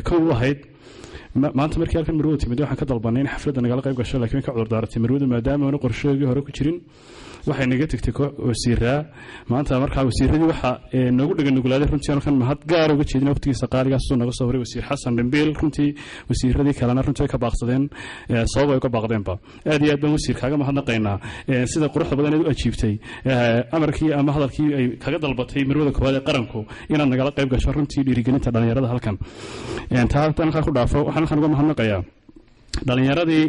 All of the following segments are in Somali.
kow u ahayd maanta markii halkan marwada timid waxaan ka dalbanay in xafladda nagala qayb gasho lakiin ka cudurdaaratay marwada maadaama aanu qorshoogii hore ku jirin waxay naga tegtay wasiiraa maanta markaa wasiiradii waxa noogu dheganugulaaday runtii halkan mahad gaar uga jeedin waqtigiisa qaaligaas suu naga soo horay wasiir xasan dhimbiil runtii wasiiradii kalena runtii way ka baaqsadeen sabab ay uga baaqdeenba aad iyo aad baan wasiir kaaga mahadnaqaynaa sida quruxda badan eed u ajiibtay amarkii ama hadalkii ay kaga dalbatay marwada koowaad ee qaranku inaad nagala qayb gasho runtii dhiirigelinta dhallinyarada halkan taa halkaa ku dhaafo waxaan halkan uga mahadnaqayaa dhallinyaradii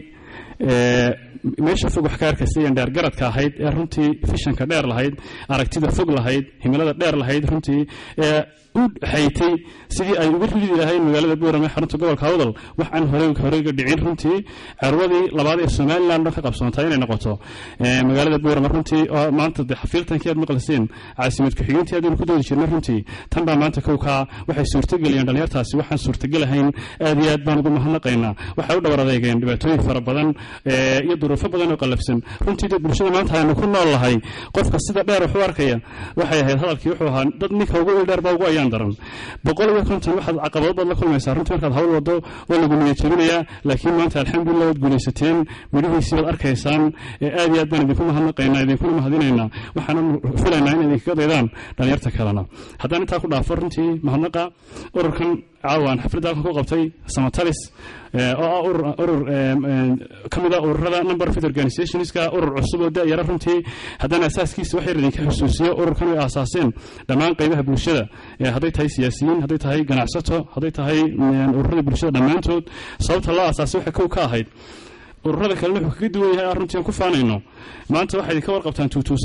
meesha fog wax ka arkaysa dheergaradka ahayd ee runtii fishanka dheer lahayd aragtida fog lahayd himilada dheer lahayd runtii ee u xaytay sidii ay uga ridi lahayd magaalada buuram ee xarunta gobolka hawdal wax aan horeyga dhicin runtii carwadii labaad ee somalilan dhan ka qabsoontaa inay noqoto magaalada buuram runtii oo maanta de xafiiltankii aad maqliseen caasimad ku-xigeentii aadaynu ku doodi jirnay runtii tan baa maanta kowkaa waxay suurtageliyeen dhalinyartaasi waxaan suurtagelahayn aad iyo aad baan ugu mahadnaqaynaa waxay u dhabar adeegeen dhibaatooyin fara badan iyo duruufo badan oo qallafsan runtii dad bulshada maanta aynu ku nool lahay qofka sida dheer wax u arkaya waxay ahayd hadalkii wuxuu ahaa dad ninka ugu ildheer baa ugu ayaan daran boqol iyo konton waxaad caqabado baad la kulmaysaa runtii markaad hawl wado waa lagu niyad jebinayaa laakiin maanta alxamdulillah waad guulaysateen midhihiisii baad arkaysaan aad iyo aad baan idinku mahadnaqaynaa idinkuna mahadinaynaa waxaana filaynaa in idinkaga daydaan dhalinyarta kalena haddaan intaa ku dhaafo runtii mahadnaqa ururkan caawan xafladda halkan ku qabtay samatalis oo ah urur ka mid ah ururada number of organizationska urur cusub oo da'yara runtii haddana asaaskiisa wax yar idinka xusuusiyo ururkan ay aasaaseen dhammaan qaybaha bulshada hadday tahay siyaasiyiin hadday tahay ganacsato hadday tahay ururada bulshada dhammaantood sababta loo aasaasay waxay kow ka ahayd ururada kalena wuxuu kaga duwan yahay runtii aan ku faanayno maanta waxay idinka warqabtaan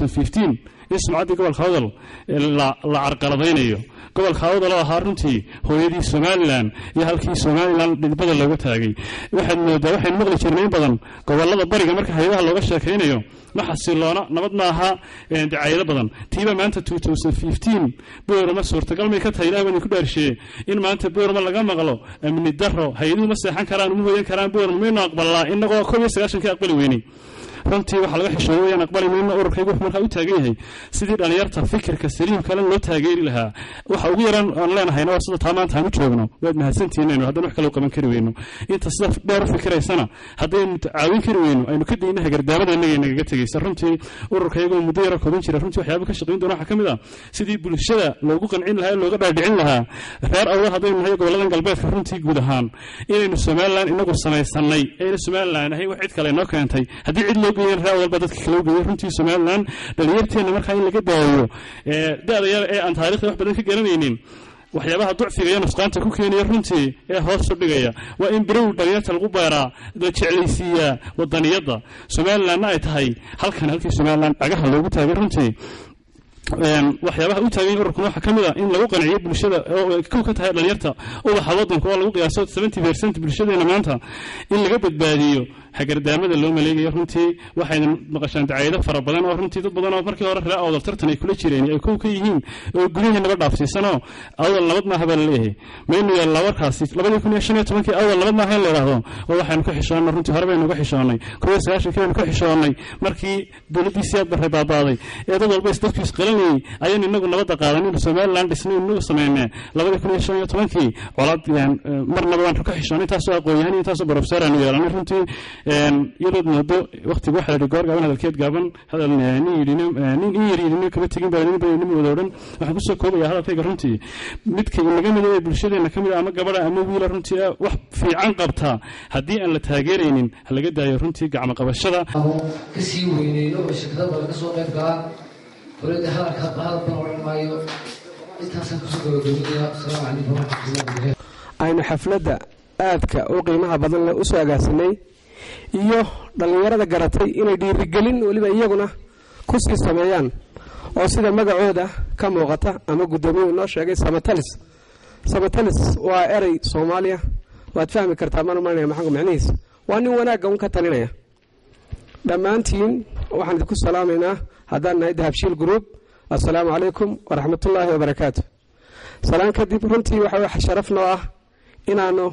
in sumcaddii gobolka hawdal la carqaladaynayo gobolka hawdal oo ahaa runtii hooyadii somalilan iyo halkii somalilan dhidbada looga taagay waxaad moodaa waxaynu maqli jirnay in badan gobolada bariga marka hayadaha looga sheekaynayo ma xasiloona nabad ma aha dacayado badan tiiba maanta boorama suurtagal may ka tahay ilahi baan idinku dhaarsheeye in maanta boorama laga maqlo amni daro hay-aduhu ma seexan karaan uma hoyan karaan boorama maynu aqbalnaa inagoo koob iyo sagaashankii aqbali weynay runtii waxaa laga xishooday wayaan aqbali mayno ururkaygu wuxuu markaa u taagan yahay sidii dhalinyarta fikirka saliimkale loo taageeri lahaa waxa ugu yaraan aan leenahayna waa sida taa maanta aan u joogno waad mahadsantihiin aynu haddana wax kale u qaban kari weyno inta sida dheer u fikiraysana haddaynu caawin kari weyno aynu ka dayna hagardaamada innaga nagaga tegaysa runtii ururkayagoo muddo yaro kooban jira runtii waxyaaba ka shaqayn doona waxaa ka mid ah sidii bulshada loogu qancin lahaa ee looga dhaadhicin lahaa reer awdal haddaynu nahay goboladan galbeedka runtii guud ahaan inaynu somalilan inagu samaysanay ayna somalilan ahayn wax cid kale noo keentay haddii cid loo geeyeen reer awdal baa dadka kale u geeyey runtii somalilan dhalinyarteenna markaa in laga daayo da-da yar ee aan taarikhda wax badan ka garanaynin waxyaabaha ducfiga iyo nusqaanta ku keenaya runtii ee hoos u dhigaya waa in birow dhalinyarta lagu beeraa la jeclaysiiyaa wadaniyadda somalilanna ay tahay halkan halkii somalilan cagaha loogu taagay runtii waxyaabaha u taagan ururkan waxaa ka mid a in lagu qanciyo bulshada oo kow ka tahay dhalinyarta ubaxa wadanka oo lagu qiyaaso seventy percent bulshadeena maanta in laga badbaadiyo hagardaamada loo maleegayo runtii waxayna maqashaan dacayado fara badan oo runtii dad badan oo markii hore reer awdal tartan ay kula jireen ay kow ka yihiin oo gurihii nabad dhaafsiisanoo awdal nabad maaha baa laleeyahay maynu yaallaa warkaasi labadii kun iyo shan iyo tobankii awdal nabad maaha in la yidhaahdo oo waxaynu ka xishoonnay runtii hore baynu ka xishoonnay kow iyo sagaashankii baynu ka xishoonnay markii dowladdii siyaad barre baabaaday ee dad walba isdadku isqalanayay ayaynu inagu nabadda qaadan inu somaliland dhisnay inagu sameynee labadii kun iyo shan iyo tobankii colaad marnaba waan ka xishoonnay intaasoo aqoon-yahan iyo intaasoo barofeser aanu yeelanay runtii iyadood moodo waqtiga waxaa la goor gaaban hadalkeed gaaban hadal nin yidhi nin in yar yidhi kama tegin baa nin badanimo wada odhan waxaan kusoo koobaya hadalkayga runtii midka inaga mid ee bulshadeena ka mid ah ama gabadha ama wiila runtii wax fiican qabtaa haddii aan la taageeraynin ha laga daayo runtii gacmo qabashada ka sii weyneeyo oo shirkada badan kasoo qayb galaa dowladda hadalka hadalban odhan maayo intaasaan kusoo gabagabinaya asalaamu calaykum waraxmatullahi wabarakatu aynu xafladda aadka u qiimaha badan leh usoo agaasinay iyo dhallinyarada garatay inay dhiirigelin weliba iyaguna ku sii sameeyaan oo sida magacooda ka muuqata ama guddoomiyu inoo sheegay samatalis samatalis waa erey soomaaliya waad fahmi kartaa maan umalanaya maxanku macnihiis waa nin wanaagga un ka talinaya dhammaantiin waxaan idinku salaamaynaa haddaan nahay dahabshiil group assalaamu calaykum waraxmatullaahi wabarakaatu salaan kadib runtii waxa sharaf noo ah inaanu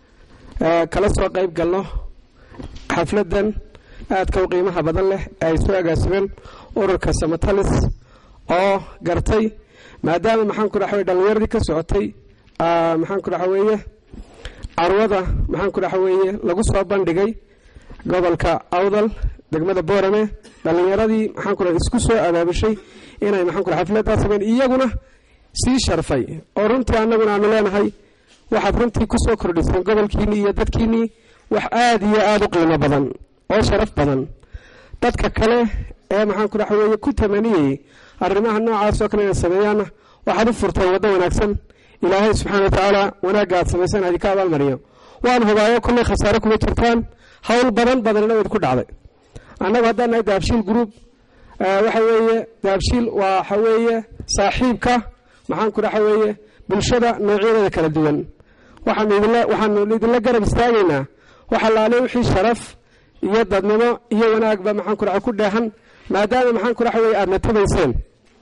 kala soo qayb galno xafladan aadka u qiimaha badan leh ee ay soo agaasimeen ururka samatalis oo gartay maadaama maxaan ku dhaxa weye dhallinyaradii ka socotay maxaan ku dhaxa weeye carwada maxaan ku dhaxa weeye lagu soo bandhigay gobolka awdal degmada boorame dhallinyaradii maxaan ku dhaha isku soo abaabushay inay maxaan ku dhaha xafladdaa sameyn iyaguna sii sharfay oo runtii annaguna aanu leenahay waxaad runtii ku soo kordhiseen gobolkiinnii iyo dadkiinnii wax aada iyo aada u qiimo badan oo sharaf badan dadka kale ee maxaan ku dhaxa weeye ku tamaniyey arrimaha noocaas oo kale inay sameeyaanna waxaad u furteen waddo wanaagsan ilaahay subxaana wa tacaala wanaagga aad samaysaan idinka abaalmariyo waan hubaayo kullay khasaare kuma jirtaan howl badan badanina wayd ku dhacday annagu haddaan nahay dahabshiil group waxa weeye dahabshiil waxa weeye saaxiibka maxaan ku dhaxa weeye bulshada noocyadeeda kala duwan waxaanu idinla waxaanu idinla garab istaagaynaa waxa laale wixii sharaf iyo dadnimo iyo wanaagba maxaan ku dhaxa ku dheehan maadaama maxaan ku dhaxa weeye aada natabayseen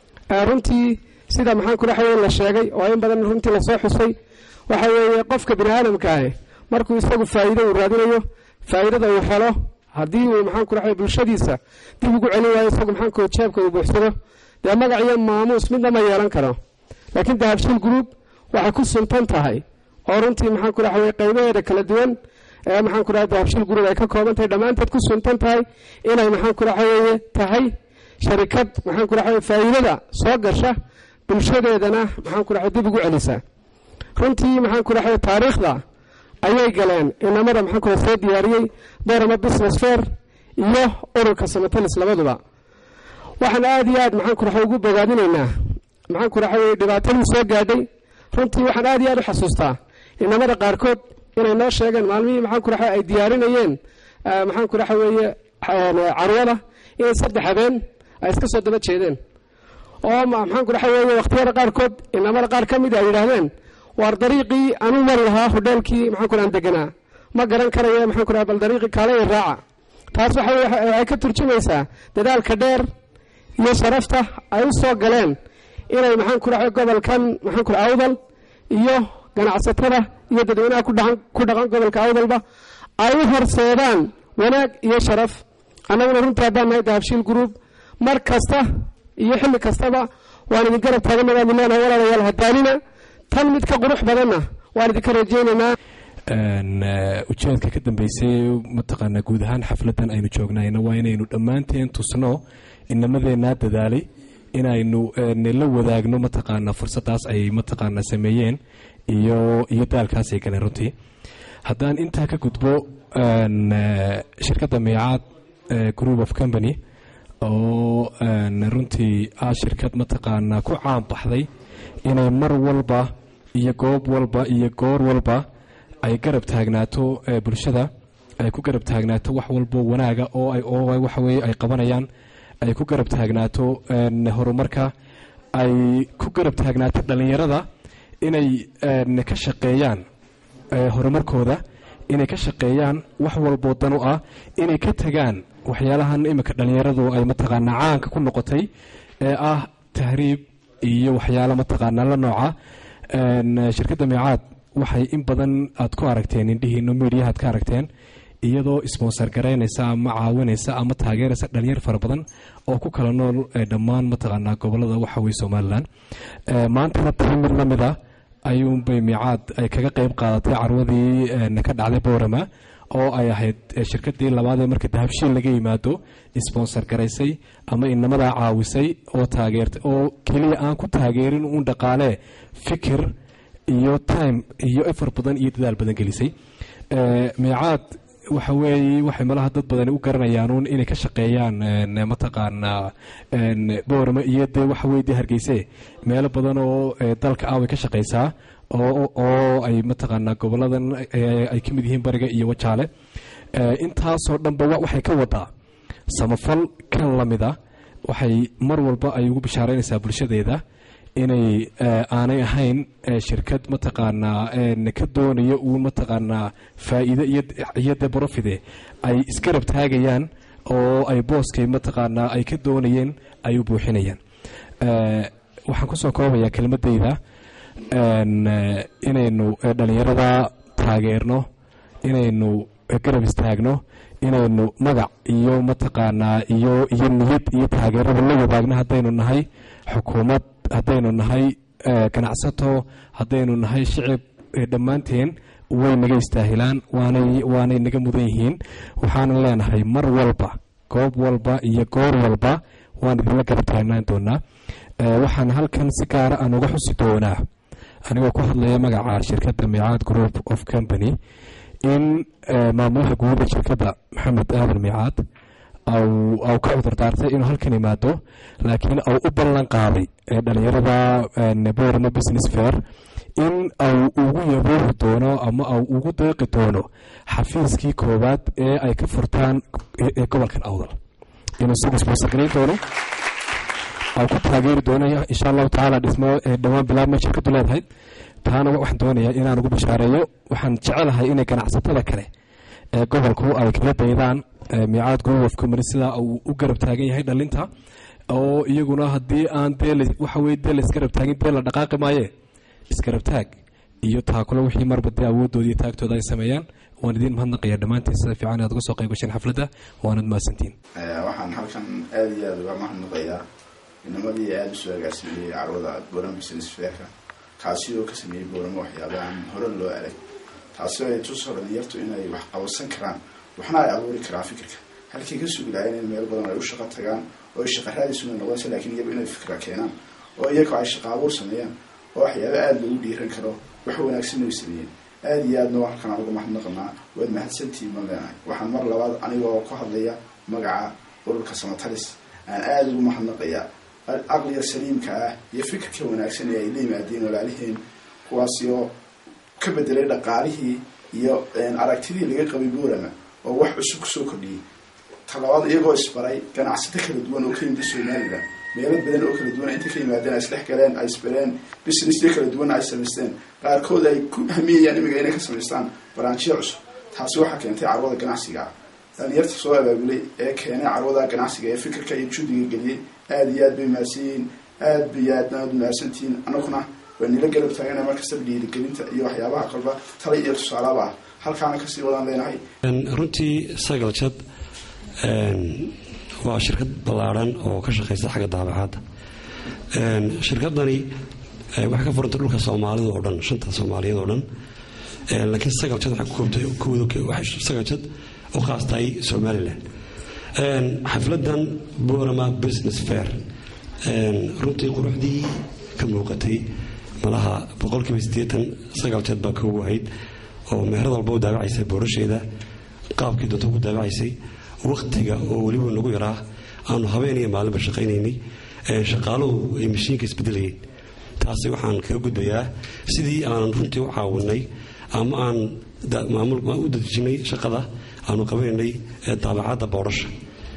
runtii sida maxaan ku dhaxa weye la sheegay oo in badan runtii lasoo xusay waxa weeye qofka bini aadamkaahi markuu isagu faa'iido uu raadinayo faa'iidada uu helo haddii uu maxaan ku dhaxa bulshadiisa dib ugu celin waayo isagu maxaan ku jeebka uu buuxsado dee magac iyo maamuus midna ma yeelan karo laakiin dahabshiil group waxay ku suntan tahay oo runtii maxaan ku dhaxa weye qaybaheeda kala duwan ee maxaan ku dhaha dahabshiil group ay ka kooban tahay dhammaanteed ku suntan tahay inay maxaan ku dhaxa weeye tahay sharikad maxaan ku dhaxa weye faa'iidada soo gasha bulshadeedana maxaan ku dhaxa dib ugu celisa runtii maxaan ku dhaxa taariikhda ayay galeen inamada maxaan ku soo diyaariyey borama business fair iyo ururka samatalis labaduba waxaan aada iyo aad maxaan ku dhaxa ugu bogaadinaynaa maxaan ku dhaxa weye dhibaatadii soo gaadhay runtii waxaan aada iyo aad u xasuustaa inamada qaarkood inay noo sheegeen maalmihii maxaan ku dhaxa ay diyaarinayeen maxaan ku dhaxa weeye carwada inay saddex habeen ay iska soo daba jeedeen oo maxaan ku dhaxa weeye wakhtiyada qaarkood inamada qaar ka mid ay yidhaahdeen waar dariiqii anuu mari lahaa hodheelkii maxaan ku dhaha deganaa ma garan karaya maxaan ku dhaha bal dariiqii kaalaya raaca taas waxa waxay ka turjumaysaa dadaalka dheer iyo sharafta ay u soo galeen inay maxaan ku dhaha gobolkan maxaan ku dhaha awdal iyo ganacsatada iyo dadweynaha ku dhaqan ku dhaqan gobolka awdalba ay u horseedaan wanaag iyo sharaf annaguna runtii haddaan nahay dahabshiil group mar kasta iyo xilli kastaba waan idin garab taagana waan idin leenahay walaalayaal hadaalina tan mid ka qurux badanna waan idinka rajaynaynaa ujeedka ka dambeysay mataqaanaa guud ahaan xafladan aynu joognayna waa inaynu dhammaanteen tusno inamadeenaa dadaalay inaynu la wadaagno mataqaanaa fursadaas ay mataqaanaa sameeyeen iyo iyo daalkaas ay galeen runtii haddaan intaa ka gudbo shirkadda miicaad group of company oo runtii ah shirkad mataqaanaa ku caan baxday inay mar walba iyo goob walba iyo goor walba ay garab taagnaato bulshada ay ku garab taagnaato wax walbo wanaaga oo ay oo waxaweye ay qabanayaan ay ku garab taagnaato horumarka ay ku garab taagnaato dhallinyarada inay ka shaqeeyaan horumarkooda inay ka shaqeeyaan wax walboo dan u ah inay ka tagaan waxyaalahan iminka dhallinyaradu ay mataqaanaa caanka ku noqotay ee ah tahriib iyo waxyaalo mataqaanaa la nooca shirkadda miicaad waxay in badan aad ku aragteen indhihiino miidiyahaad ka aragteen iyadoo sponsor garaynaysa ama caawinaysa ama taageeraysa dhalinyar fara badan oo ku kala nool dhammaan mataqaanaa gobolada waxaweye somalilan maantana tahay mid lamid a ayuunbay miicaad ay kaga qeyb qaadatay carwadii ka dhacday boorama oo ay ahayd shirkadii labaadee marka dahabshiil laga yimaado sponsor garaysay ama inamadaa caawisay oo taageertay oo keliya aan ku taageerin uun dhaqaalee fikir iyo time iyo efar badan iyo dadaal badan gelisay miicaad waxa weeye waxay malaha dad badani u garanayaanuun inay ka shaqeeyaan mataqaanaa boorama iyo dee waxa weye dee hargeyse meelo badan oo dalka ah way ka shaqeysaa oo ay mataqaanaa goboladan ay ka mid yihiin bariga iyo wajaale intaasoo dhanba waxay ka wadaa samafal kan lamid a waxay mar walba ay ugu bishaaraynaysaa bulshadeeda inay aanay ahayn shirkad mataqaanaa ka doonaya uun mataqaanaa faa'iide iyo de borofide ay isgarab taagayaan oo ay booskay mataqaanaa ay ka doonayeen ay u buuxinayaan waxaan kusoo koobayaa kelmadeyda inaynu dhallinyarada taageerno inaynu garab istaagno inaynu magac iyo mataqaanaa iyo iyo niyad iyo taageerada la wadaagno haddaynu nahay xukuumad haddaynu nahay ganacsato haddaynu nahay shicib dhammaanteen way naga istaahilaan waanay waanay naga mudan yihiin waxaanan leenahay mar walba goob walba iyo goor walba waan idinla garab taagnaan doonaa waxaan halkan si gaara aan uga xusi doonaa anigoo ku hadlaya magaca shirkadda miicaad group of company in maamulaha guuda shirkadda maxamed aadan miicaad au ka cudur daartay inuu halkan yimaado laakiin au u ballan qaaday dhalinyarada borno business fair in au ugu yaboohi doono ama au ugu deeqi doono xafiiskii koowaad ee ay ka furtaan ee gobolkan awdal inuu isagu sboosargarayn doono au ku taageeri doono insha allahu tacaala dhismo dhowaan bilaabma shirkadu leedahay taana waxaan doonayaa inaan ugu bashaareeyo waxaan jecelahay inay ganacsatada kale ee gobolku ay kala daydaan miicaad group of company sidaa uu u garab taagan yahay dhalinta oo iyaguna haddii aan dee waxa weye dee la isgarab taagin dee la dhaqaaqi maaye isgarab taag iyo taakule wixii marba dee awoodooda iyo taagtooda ay sameeyaan waan idiin mahadnaqaya dhammaantiin sida fiican inaad uga soo qayb gasheen xafladda waanad mahadsantiin waxaan halkan aada iyo aada uga mahadnaqayaa inamadii aada usoo agaasimeeyey carwada boorama business fairka kaasi oo ka sameeyey booramo waxyaaba aan hore loo arag taasi ay tusoo dhalinyartu inay wax qabansan karaan waxna ay abuuri karaan fikirka halkii ka sugi lahayn in meel badan ay u shaqo tagaan oo ay shaqa raadisuna noqonaysa lakiin iyagu inay fikra keenaan oo iyago ay shaqa abuur sameeyaan oo waxyaaba aada loogu dhiiran karo wax wanaagsan ay sameeyeen aada iyo aadna halkan aan uga mahadnaqanaa waad mahadsantihiin ma leenahay waxaan mar labaad anigoo ku hadlaya magaca ururka samatalis aan aada ugu mahadnaqayaa aqliga saliimka ah iyo fikirka wanaagsan ee ay la yimaadeen walaaliheen kuwaasi oo ka bedelay dhaqaalihii iyo aragtidii laga qabay boorama oo wax cusub kusoo kordhiyey talabaad iyagoo isbaray ganacsato kala duwan oo ka yimid somalilan meelo badan oo kala duwan inta ka yimaadeen ay isdhex galeen ay isbareen businessyo kala duwan ay samaysteen qaarkood ay ku hamiyayaan imiga inay ka samaystaan baraanjiyo cusub taasi waxaa keentay carwada ganacsiga ah dhalinyarta soo abaabulay ee keenay carwada ganacsiga ee fikirka iyo juhdiga geliyey aada iyo aad bay mahadsanyihiin aada bay aadna aad mahadsantihiin anaguna waa nila garab taagana markastaba dhiirigelinta iyo waxyaabaha qalba tala iyo tusaalaba ah halkaana kasii wadaan leenahay runtii sagal jad waa shirkad ballaadhan oo ka shaqaysa xagga daabacadda shirkadani waxay ka furantay dhulka soomaalida oo dhan shanta soomaaliyeed oo dhan laakiin sagal jad waxay ku koobtay waxay sagal jad u khaas tahay somalilan xafladan borama business fair runtii quruxdii ka muuqatay malaha boqolkiiba siddeetan sagaal jeed baa koogu ahayd oo meherad walba u daawacaysay boorasheeda qaabkii doonta ku daawacaysay wakhtiga oo weliba nagu yaraa aanu habeen iyo maalinba shaqaynaynay shaqaaluhu ay mashiinka isbedelayeen taasi waxaan kaga gudbayaa sidii aanan runtii u caawinay ama aan maamul u dadejinay shaqada aanu qabanaynay daabacadda boorasha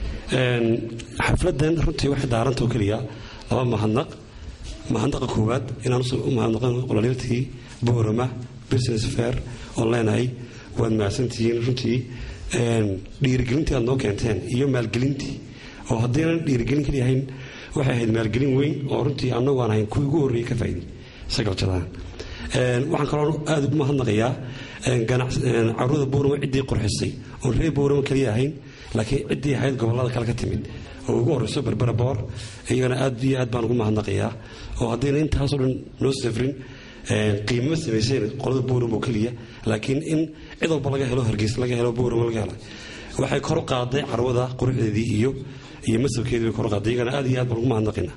xafladan runtii waxay daaranta oo keliya laba mahadnaq mahadnaqa koowaad inaan u mahadnaqan qololyatii boorama business fair oon leenahay waad mahadsantihiin runtii dhiirigelintii aad noo keenteen iyo maalgelintii oo haddaynan dhiirigelin kaliyahayn waxay ahayd maalgelin weyn oo runtii annagu aan ahayn kuwii ugu horreeyey ka faa'iday sagaljadan waxaan kaloo aada ugu mahadnaqayaa carruurda boorama ciddii qurxisay oon reer boorama kaliya ahayn laakiin ciddii ahayd gobollada kale ka timid oo ugu horreyso berbera boor iyagana aad iyo aad baan ugu mahadnaqayaa oo haddayna intaasoo dhan noo safrin qiimama samayseen qolada boorama oo keliya laakiin in cid walba laga helo hargeysa laga helo boorama laga helo waxay kor u qaaday carwada quruxdeedii iyo iyo masabkeedii bay kor u qaaday iyagana aad iyo aad baan ugu mahadnaqaynaa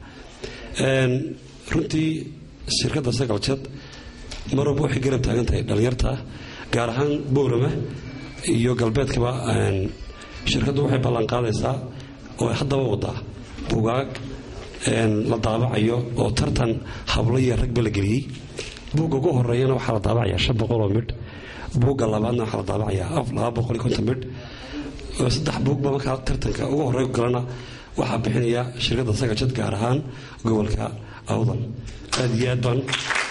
runtii shirkadda sagal jad mar walba waxay garab taagan tahay dhallinyarta gaar ahaan boorama iyo galbeedkaba shirkaddu waxay ballan qaadaysaa oo haddaba wadaa bugaag la daabacayo oo tartan hablo iyo ragba la geliyey buugga ugu horeeyana waxaa la daabacayaa shan boqoloo midh buugga labaadna waxaa la daabacayaa laba boqol iyo konton midh saddex buugba markaa tartanka ugu horey galana waxaa bixinaya shirkadda sagajad gaar ahaan gobolka awdal aad iyo aad baan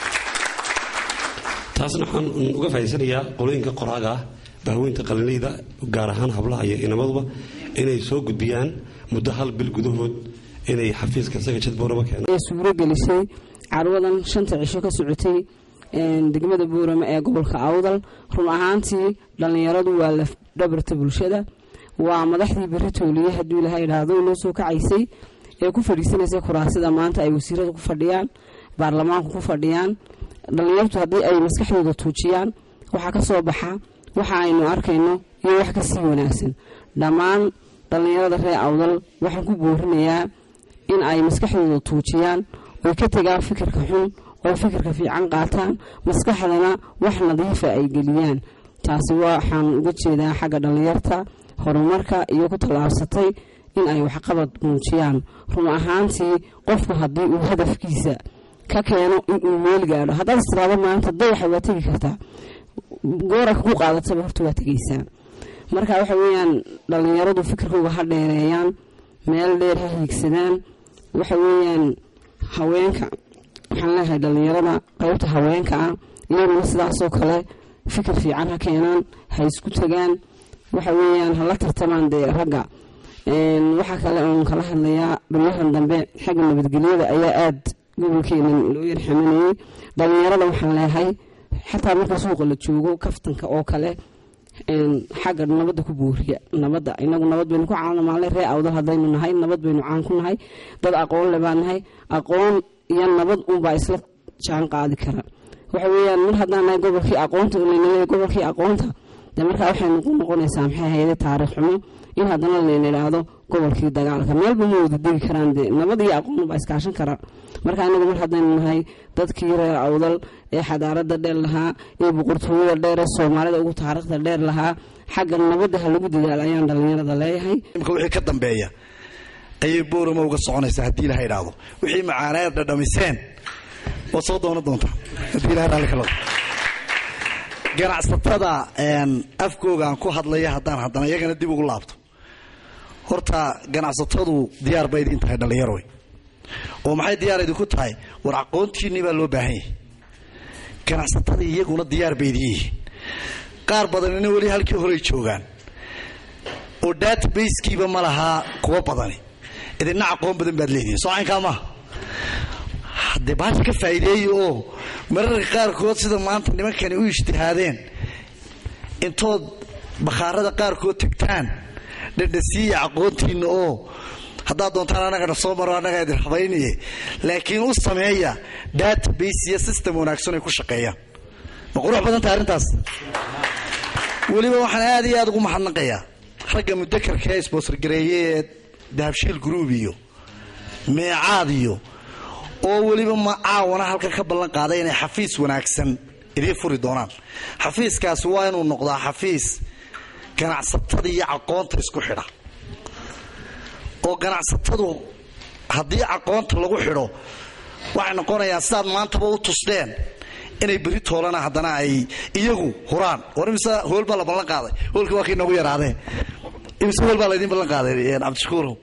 taasna waxaan uga faa'idaysanayaa qolooyinka qoraaga ah bahweynta qalinleyda gaar ahaan hablaha iyo inamaduba inay soo gudbiyaan muddo hal bil gudahood inay xafiiska sagajad boorama keenaan suuro gelisay carwadan shanta cisho ka socotay degmada boorama ee gobolka awdal run ahaantii dhallinyaradu waa lafdhabarta bulshada waa madaxdii beri tooliye hadduu ilaha idhaahdo inoo soo kacaysay ee ku fadhiisanaysa kuraasida maanta ay wasiiradu ku fadhiyaan baarlamaanku ku fadhiyaan dhallinyartu haddii ay maskaxdooda tuujiyaan waxaa ka soo baxa waxa aynu arkayno iyo wax ka sii wanaagsan dhammaan dhallinyarada reer awdal waxaan ku boorinayaa in ay maskaxdooda tuujiyaan oy ka tegaan fikirka xun oo fikirka fiican qaataan maskaxdana wax nadiifa ay geliyaan taasi waxaan uga jeedaa xagga dhallinyarta horumarka iyo ku tallaabsatay in ay waxqabad muujiyaan run ahaantii qofku haddii uu hadafkiisa ka keeno inuu meel gaadho haddaad istiraado maanta dayaxa waa tegi kartaa gooraka ku qaadataba horta waa tegaysaa marka waxa weeyaan dhallinyaradu fikirkooga ha dheereeyaan meel dheer ha hiigsadaan waxa weeyaan haweenka waxaan leeyahay dhallinyarada qaybta haweenka ah iyaguna sidaasoo kale fikir fiican ha keenaan ha isku tagaan waxa weeyaan hala tartamaan dee ragga waxaa kale oon kala hadlayaa baryahan dambe xagga nabadgelyada ayaa aada gobolkeenan loo yarxamanayey dhallinyarada waxaan leeyahay xataa marka suuqa la joogo kaftanka oo kale xagga nabadda ku booriya nabadda inagu nabad baynu ku caanamaale ree awdal haddaynu nahay nabad baynu caan ku nahay dad aqoon le baan nahay aqoon iyo nabad unbaa isla jaan qaadi kara waxa weeyaan mar haddaan nahay gobolkii aqoonta lanaleeya gobolkii aqoonta dee markaa waxay noqonaysaa maxay hayde taariikh xumo in haddana layna idhaahdo gobolkii dagaalka meelba ma wada degi karaan dee nabad iyo aqoon baa iskaashan kara marka anagu mar haddaynu nahay dadkii reer awdal ee xadaarada dheer lahaa ee boqortooyada dheer ee soomaalida ugu taariikhda dheer lahaa xagga nabadda ha lagu dadaalo ayaan dhallinyarada leeyahay imka wixii ka dambeeya ayay boorama uga soconaysaa haddii ilaha idhaahdo wixii macaaneed dhadhamiseen waad soo doonan doontaa haddii ilaha raalli ka noqdo ganacsatada afkooga aan ku hadlaya haddaan haddana iyagana dib ugu laabto horta ganacsatadu diyaar ba idin tahay dhallinyaroy oo maxay diyaar idinku tahay war aqoontiinnii baa loo baahan yahay ganacsatadii iyaguna diyaar bay idin yihiin qaar badanina weli halkii horey joogaan oo databasekiiba ma lahaa kuwa badani idinna aqoon badan baad leedihin soo caynkaa maaha haddee baasha ka faa'iideeya oo mararka qaarkood sida maanta nimankani u ijtihaadeen intood bakhaarada qaarkood tagtaan dhadhasiiya aqoontiinna oo haddaad doontaan annagana soo maro annagaa idin habaynaye laakiin u sameeya database iyo system wanaagsan ay ku shaqeeyaan ma qurux badan tahay arrintaas weliba waxaan aad iyo aad ugu mahadnaqayaa ragga mudakarka ee sbosorgareeye ee dahabshiil group iyo meecaad iyo oo weliba ma caawana halkan ka ballan qaaday inay xafiis wanaagsan idiin furi doonaan xafiiskaasi waa inuu noqdaa xafiis ganacsatada iyo aqoonta isku xidha oo ganacsatadu haddii aqoonta lagu xidho waxay noqonayaan sidaad maantaba u tusteen inay beri toolana haddana ay iyagu huraan war imise hool baa la ballan qaaday hoolka waa kii noogu yaraadee imise hool baa laydin ballan qaaday cabdishakuurow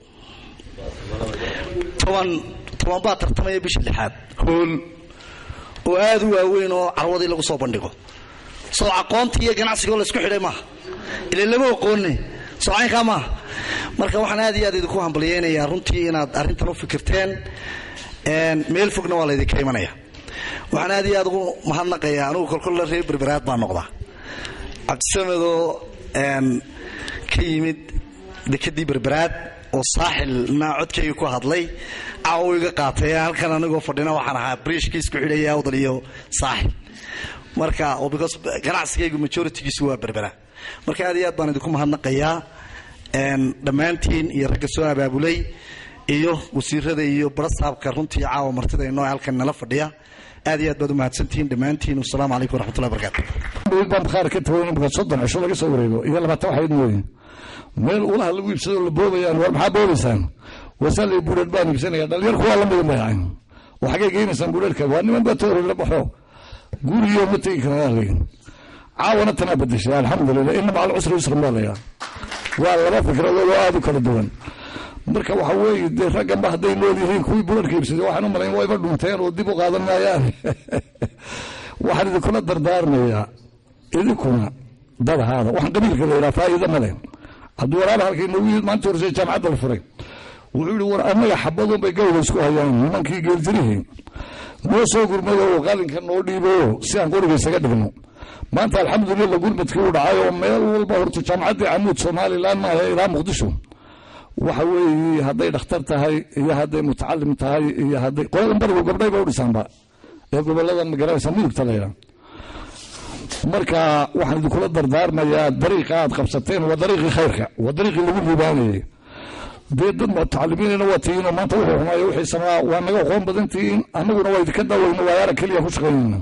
toban toban baa tartamaya bisha lixaad hool oo aada u waaweyn oo carwadii lagu soo bandhigo soo aqoonta iyo ganacsigoo laysku xidhay maaha ile lama aqoone soo caynkaa maaha marka waxaan aad iyo aad idinku hambalyeynayaa runtii inaad arrintan u fikirteen meel fogna waa laydinka imanaya waxaan aad iyo aad ugu mahadnaqayaa anugu kolkolla reer berberaad baa noqdaa cabdisamedoo ka yimid dekadii berberaad oo saaxilna codkayga ku hadlay caawo iga qaatay halkan anigoo fadhina waxaan ahaa briishka isku xidhaya awdal iyo saaxil marka because ganacsigaygu majoritygiisu waa berbera marka aad iyo aad baan idinku mahadnaqayaa dhammaantiin iyo ragga soo abaabulay iyo wasiirada iyo barasaabka runtii caawa martida inoo halkan nala fadhiya aad iyo aad baad u mahadsantihiin dhammaantiin wasalaamu calaykum waraxmatullahi barakatu baan bakhaar ka tago imika soddon cisho laga soo wareego iyo labaatan waxayd mooyin meel ulaha lagu iibsado la boobayaan war maxaa boobaysaan wasaalay buudheed baan iibsanaya dhalinyarku waa la mida mayacan waxagay geynaysaan buudheedka waa niman baa toori la baxo guriyo ma tegi karaan leyin caawana tanaa bedeshay alxamdulilah ina macal cusri yusran baa layaa waa laba fikradood oo aada u kala duwan marka waxa weeye dee ragganba hadday nool yihiin kuwii buudheedka iibsaday waxaan u malayn wayba dhunteen oo dib u qaadan maayaan waxaan idinkula dardaarmayaa idinkuna dad ahaada waxaan qabiilka la yidhaha faa'iida ma leh hadduu walaala halkay noogu yimid maanta horsay jaamacadda la furay wuxuu yidhi war annaga xabadun bay gawda isku hayaan nimankii geeltirihii noo soo gurmado oo qalinka noo dhiibo si aan qoriga isaga dhigno maanta alxamdulillah gurmadkii u dhacay oo meel walba horta jaamacaddii camuud somalilan maaha ilaa muqdisho waxa weeye hadday dhakhtar tahay iyo hadday mutacalim tahay iyo hadday qoladan barigu gabdhay ba u dhisaanba ee gobolada magaranaysa mudugta la yidhaha marka waxaan idinkula dardaarmayaa dariiqa aad qabsateen waa dariiqii khayrka waa dariiqii lagu liibaanayay dee dad mutacalimiinna waa tihiinoo maanta wuxuu xumaaya wixii samaa waa naga aqoon badan tihiin annaguna waa idinka dawayno waayaara keliya ku shaqaynayna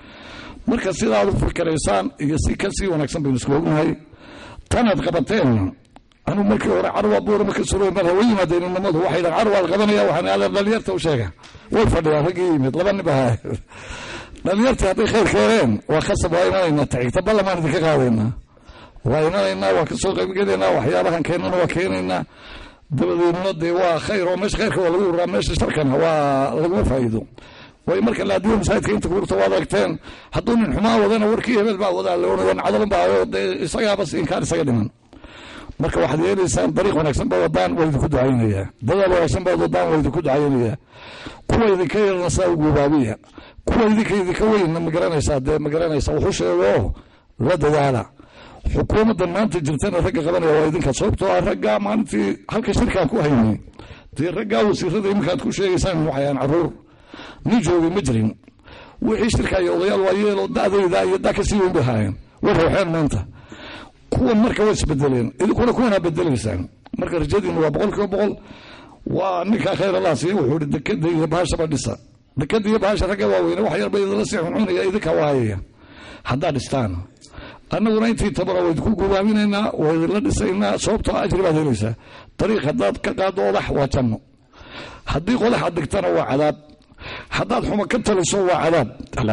marka sidaad u fikiraysaan iyo si ka sii wanaagsan baynu isku ognahay tanaad qabateen anuu markii hore carwa buurama ka suro mar hawa yimaadeen inamadu waxay dhahan carwaad qabanaya waxaan aadeen dhalinyarta u sheega way fadhiyaan raggii yimid laba nin bahaa dhalinyartii hadday khayr keeneen waa khasab waa imanaynaa tacigta ballamaan idinka qaadaynaa waa imanaynaa waa kasoo qaybgelaynaa waxyaabahan keenana waa keenaynaa dabadeedna dee waa khayr oo meesha khayrka waa lagu uraa meesha sharkana waa laguma faa'iido way marka laadiyo masaajidka inta kuurta waad aragteen hadduu nin xumaa wadana warkii hebel baa wadaa leona nacdalan baa dee isagaaba inkaan isaga dhiman marka waxaad yeelaysaan dariiq wanaagsan baa wadaan waa idinku ducaynayaa dadaal wanaagsan baad wadaan waa idinku ducaynayaa kuwa idinka yarna saa ugubaabiya kuwa idinka idinka weynna ma garanaysaa dee ma garanaysaa wuxuu sheego la dadaala xukuumaddan maanta jirtana ragga qabanaya waa idinka sababtoo ah raggaa maalintii halka shirkaan ku haynay dee raggaa wasiirada iminkaad ku sheegaysaan waxay aan caruur nin joogay ma jirin wixii shirka iyo odayaal waa yeelo da'dayda iyo da kasii weyn bay haayeen way rawxeen maanta kuwa marka way isbedeleen idinkuna kuwanaa bedelaysaan marka rajadiinu waa boqol kiiba boqol waa ninkaa khayr allah siiya wuxuu ihi dekada iyo bahashaba dhisa dekada iyo bahasha ragga waaweyne wax yarba idinla sii xuncunaya idinka waayaya haddaad dhistaan annaguna intii tabara waa idinku gubaaminaynaa waa idinla dhisaynaa sababtoo ajri baad helaysaa dariiq haddaad ka qaado odax waa janno haddii qodax aad dhigtana waa cadaab haddaad xuma ka taliso waa cadaab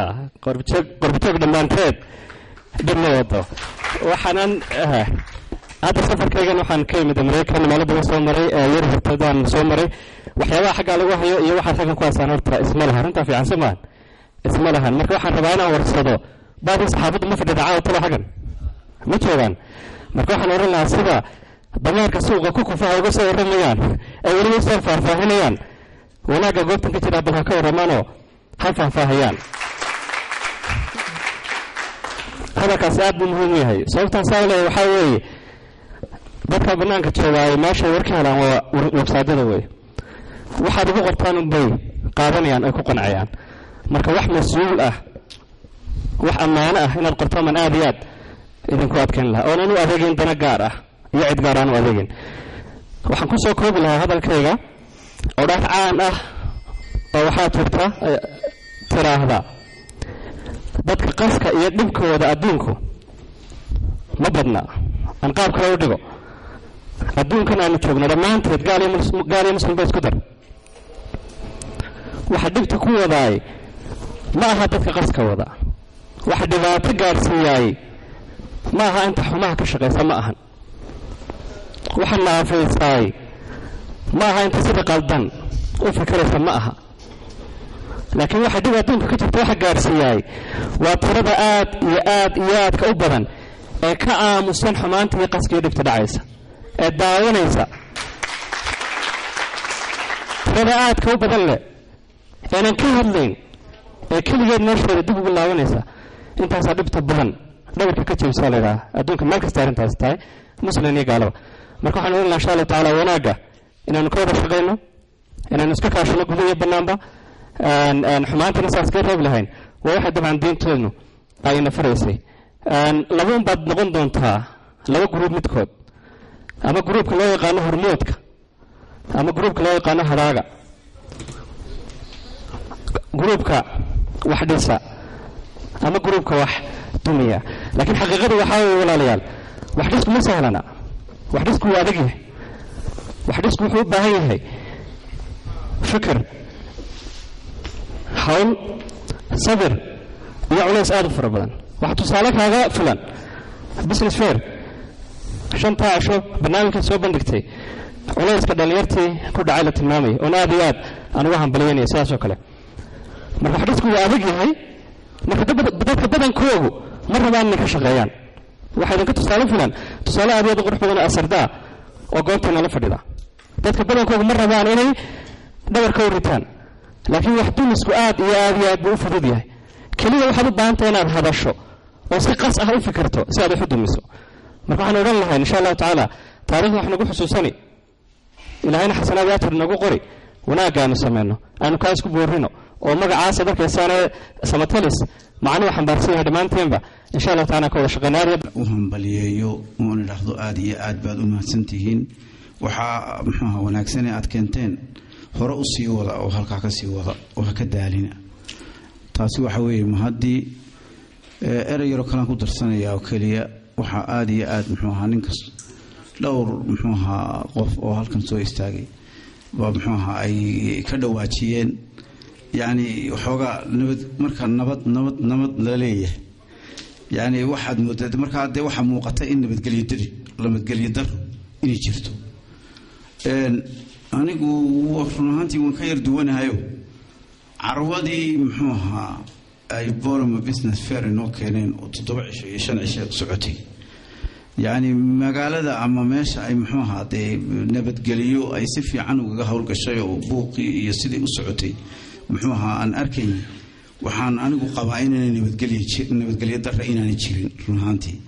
qorbitoog dhammaanteed dhib ma wado waxaanan hadda safarkaygan waxaan ka imid maraykan maaladaban soo maray yar hortadaan soo maray waxyaabaha xaggaa lagu hayo iyo waxaad raggan ku haysaan horta isma lahan arrintaa fiican soo maahan isma lahan marka waxaan rabaa inaan warsado baadii saxaabaddu ma fadhida caawa talo xaggan ma joogaan marka waxaan oran lahaa sida dameerka suuqa ku kufaha uga soo waramayaan ay weliba soo faahfaahinayaan wanaagga goobtan ka jira bal ha ka warramaanoo ha faahfaahayaan hadalkaasi aad buu muhiim u yahay sababtaan saa leeyahay waxaa weeye dadka bannaanka joogaaye meeshay war ka helaan waa websaadyada wey waxaad ugu qortaan unbay qaadanayaan ay ku qancayaan marka wax mas-uul ah wax ammaano ah inaad qortaan man aad iyo aad idinku adkayn lahaa oonan u adeegin dana gaar ah iyo cid gaar aan u adeegin waxaan ku soo koobi lahaa hadalkayga oo dhaaf caan ah oo waxaa turta tiraahda dadka qaska iyo dhibkooda adduunku ma badna aan qaab kale u dhigo adduunkan aanu joogno dhammaanteed gaal iyo muslim ba isku dar waxa dhibta ku wadaay ma aha dadka qaska wada waxa dhibaato gaadhsiiyaay ma aha inta xumaha ka shaqaysa ma ahan waxa naafaysaay ma aha inta sida qaldan u fikiraysa ma aha laakiin waxa dhib adduunka ka jirta waxa gaadhsiiyaay waa tirada aad iyo aad iyo aadka u badan ee ka aamusan xumaanta iyo qaskiiyo dhibta dhacaysa ee daawanaysa tirada aadka u badan leh eenan ka hadlayn ee keligeed meesheeda dib ugu laabanaysa intaasaa dhibta badan dhabarka ka jebisa laydhaha adduunka meel kasta arrintaasi tahay muslim iyo gaalaba marka waxaan oran laha insha allahu tacaala wanaagga inaanu ka wada shaqayno inaanu iska kaashano guda iyo bannaanba xumaantana saas ka reeb lahayn waa waxay dabcan diintoodu ayna faraysay laba un baad noqon doontaa laba gruub midkood ama gruubka loo yaqaano hormoodka ama gruubka loo yaqaano hadaaga gruubka wax dhisa ama gruubka wax dumiya laakiin xaqiiqadu waxaa weye walaalayaal wax dhisku ma sahlana wax dhisku waa adag yahay wax dhisku wuxuu u baahan yahay fikir hawl sabir iyo culays aad u fara badan waxaa tusaale kaaga filan business fair shantaa casho barnaamijkan soo bandhigtay culayska dhallinyartii ku dhacay la tilmaamaya oon aad iyo aad aan uga hambalyanaya sidaas oo kale marka wax dhisku waa adag yahay marka dadka badankoogu ma rabaan inay ka shaqeeyaan waxaa idinka tusaale filan tusaale aad iyo aad u qurux badan asardaa oo goobteena la fadhida dadka badankoogu ma rabaan inay dhabarka u ritaan laakiin wax dumisku aad iyo aad iyo aad buu u fudud yahay keliya waxaad u baahantay inaad hadasho oo si qas ah u fikirto si aad wax u dumiso marka waxaan odhan lahayn insha allahu tacaala taarikhda wax nagu xusuusani ilaahayna xasanaad aajir nagu qori wanaagga aanu samayno aanu kaa isku boorrino oo magacaasa markaysaane samatalis macnuhu xambaarsan yahay dhammaanteenba insha allah taala ka wada shaqeynaa u hambaliyeeyo oon idhaahdo aada iyo aad baad u mahadsantihiin waxaa muxuuha wanaagsan ee aad keenteen hore u sii wada oo halkaa ka sii wada oo ha ka daalina taasi waxa weeye mahaddii erey yaroo kalean ku darsanaya oo keliya waxaa aada iyo aad muxuu ahaa ninkas dhowr muxuu ahaa qof oo halkan soo istaagay baa muxuu ahaa ay ka dhawaajiyeen yacni waxoogaa nabad marka nabad nabad nabad la leeyahay yacni waxaad moodaa markaa dee waxaa muuqata in nabadgelyo dari nabadgelyo daro inay jirto anigu run ahaantii waan ka yar duwanahayo carwadii muxuu ahaa ay boroma business fair inoo keeneen oo toddoba cisho iyo shan cisho socotay yacni magaalada ama meesha ay muxuu ahaa dee nabadgeliyo ay si fiican ugaga howlgashay oo buuqii iyo sidii u socotay muxuu ahaa aan arkayn waxaan anigu qabaa inaanay nabadgelyo dara inaanay jirin run ahaantii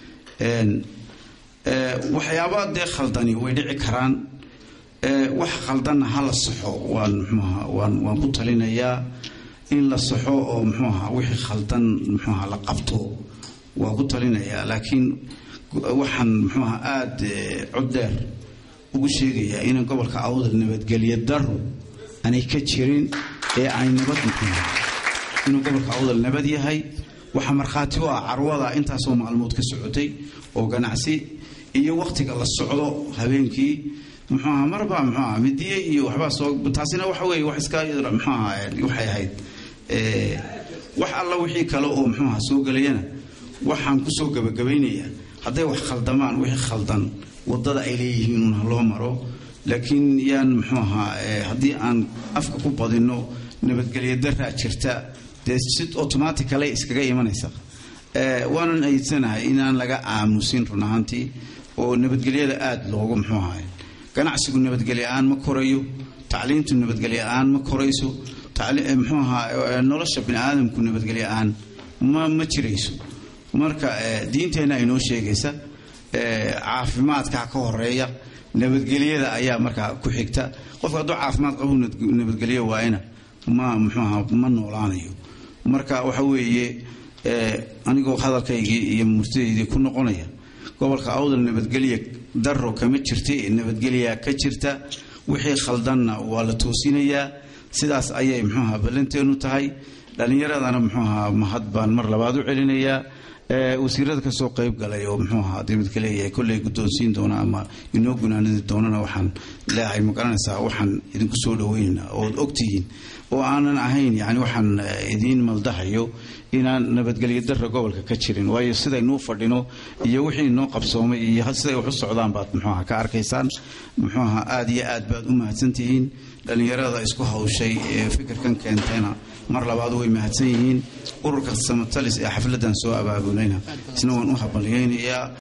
waxyaabaa dee khaldani way dhici karaan wax khaldanna ha la saxo waan muxuuaha waan waan ku talinayaa in la saxo oo muxuu ahaa wixii khaldan muxuu ahaa la qabto waan ku talinayaa laakiin waxaan muxuu ahaa aada cod dheer ugu sheegayaa inaan gobolka awdal nabadgelyo daro aanay ka jirin ee ay nabad muxuu inuu gobolka awdal nabad yahay waxaa markhaati u ah carwada intaasoo maalmood ka socotay oo ganacsi iyo wakhtiga la socdo habeenkii muxuu ahaa marba muxuu ahaa midiye iyo waxbaa soo taasina waxa weeye wax iska muxuu ahaa waxay ahayd wax alla wixii kale oo muxuu ahaa soo gelayana waxaan kusoo gabagabaynayaa hadday wax khaldamaan wixii khaldan wadada ay leeyihiin un ha loo maro laakiin yaan muxuu ahaa haddii aan afka ku badinno nabadgelyo daraa jirta dee si automaticale iskaga imanaysa waanan ayidsanahay inaan laga aamusin run ahaantii oo nabadgelyada aada loogu muxuu ahay ganacsigu nabadgelyo aan ma korayo tacliintu nabadgelyo aan ma korayso muxuu ahaa nolosha bini aadamku nabadgelyo aan ma ma jirayso marka diinteenna inoo sheegaysa caafimaadka ka horeeya nabadgelyada ayaa markaa ku xigta qofka hadduu caafimaad qabu nabadgelyo waayana ma muxuu ahaa ma noolaanayo marka waxa weeye anigoo hadalkaygii iyo murtidaydii ku noqonaya gobolka awdal nabadgelya daro kama jirta nabadgelyaa ka jirta wixii khaldanna waa la toosinayaa sidaas ayay muxuuaha ballanteenu tahay dhallinyaradana muxuuahaa mahad baan mar labaad u celinayaa wasiirada kasoo qayb galay oo muxuu ahaa dibadka leeyahay kolley guddoonsiin doona ama inoo gunaanadi doonana waxaan leeyahay ma garanaysaa waxaan idinku soo dhaweynaynaa ood ogtihiin oo aanan ahayn yani waxaan idiin maldahayo inaan nabadgelyo dara gobolka ka jirin waayo sidaynuu fadhino iyo wixii inoo qabsoomay iyo siday wax u socdaan baad muxuuaha ka arkaysaan muxuuaha aada iyo aad baad u mahadsantihiin dhallinyarada isku hawshay ee fikirkan keentayna mar labaad way mahadsan yihiin ururka samatalis ee xafladan soo abaabulayna isna waan u habaliyeynayaa